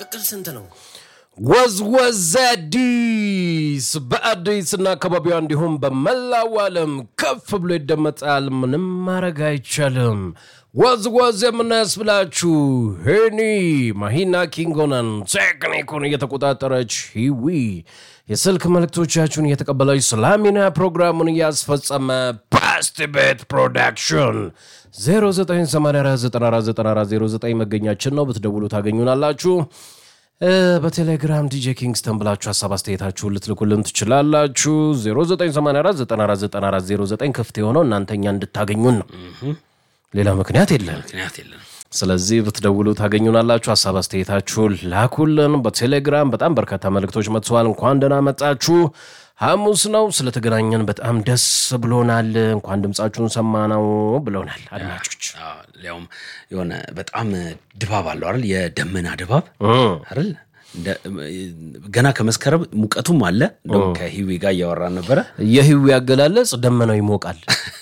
ጥቅል ስንት ነው? ወዝወዝ አዲስ በአዲስና አካባቢዋ እንዲሁም በመላው ዓለም ከፍ ብሎ ይደመጣል። ምንም ማድረግ አይቻልም። ወዝወዝ የምናያስብላችሁ ሄኒ ማሂና ኪንጎነን ቴክኒኩን እየተቆጣጠረች ሂዊ የስልክ መልእክቶቻችሁን እየተቀበለች ሰላሚና ፕሮግራሙን እያስፈጸመ ፓስት ቤት ፕሮዳክሽን 0984949409 መገኛችን ነው። ብትደውሉ ታገኙናላችሁ። በቴሌግራም ዲጄ ኪንግስተን ብላችሁ ሀሳብ አስተያየታችሁን ልትልኩልን ትችላላችሁ። 0984949409 ክፍት የሆነው እናንተኛ እንድታገኙን ነው። ሌላ ምክንያት የለም። ምክንያት የለም። ስለዚህ ብትደውሉ ታገኙናላችሁ። ሀሳብ አስተያየታችሁን ላኩልን በቴሌግራም። በጣም በርካታ መልእክቶች መጥተዋል። እንኳን ደህና መጣችሁ። ሐሙስ ነው ስለተገናኘን በጣም ደስ ብሎናል። እንኳን ድምፃችሁን ሰማነው ብለውናል አድማጮች። አዎ፣ ሊያውም የሆነ በጣም ድባብ አለው አይደል? የደመና ድባብ አይደል? እንደ- ገና ከመስከረም ሙቀቱም አለ። እንደውም ከሂዊ ጋር እያወራን ነበረ። የህዊ አገላለጽ ደመናው ይሞቃል፣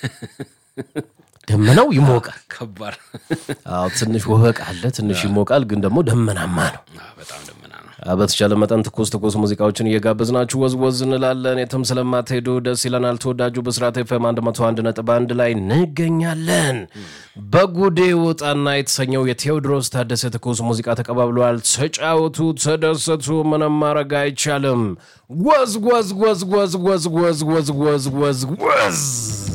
ደመናው ይሞቃል። ከባድ አዎ ትንሽ ወበቅ አለ፣ ትንሽ ይሞቃል፣ ግን ደግሞ ደመናማ ነው። አዎ፣ በጣም ደመና ነው። አዎ፣ በተቻለ መጠን ትኩስ ትኩስ ሙዚቃዎችን እየጋበዝናችሁ ወዝወዝ እንላለን። የትም ስለማትሄዱ ደስ ይለናል። ተወዳጁ ብስራት ኤፍ ኤም 101 ነጥብ አንድ ላይ እንገኛለን። በጉዴ ወጣና የተሰኘው የቴዎድሮስ ታደሰ ትኩስ ሙዚቃ ተቀባብለዋል። ተጫወቱ፣ ተደሰቱ። ምንም ማድረግ አይቻልም። ወዝ ወዝ ወዝ ወዝ ወዝ ወዝ ወዝ ወዝ ወዝ ወዝ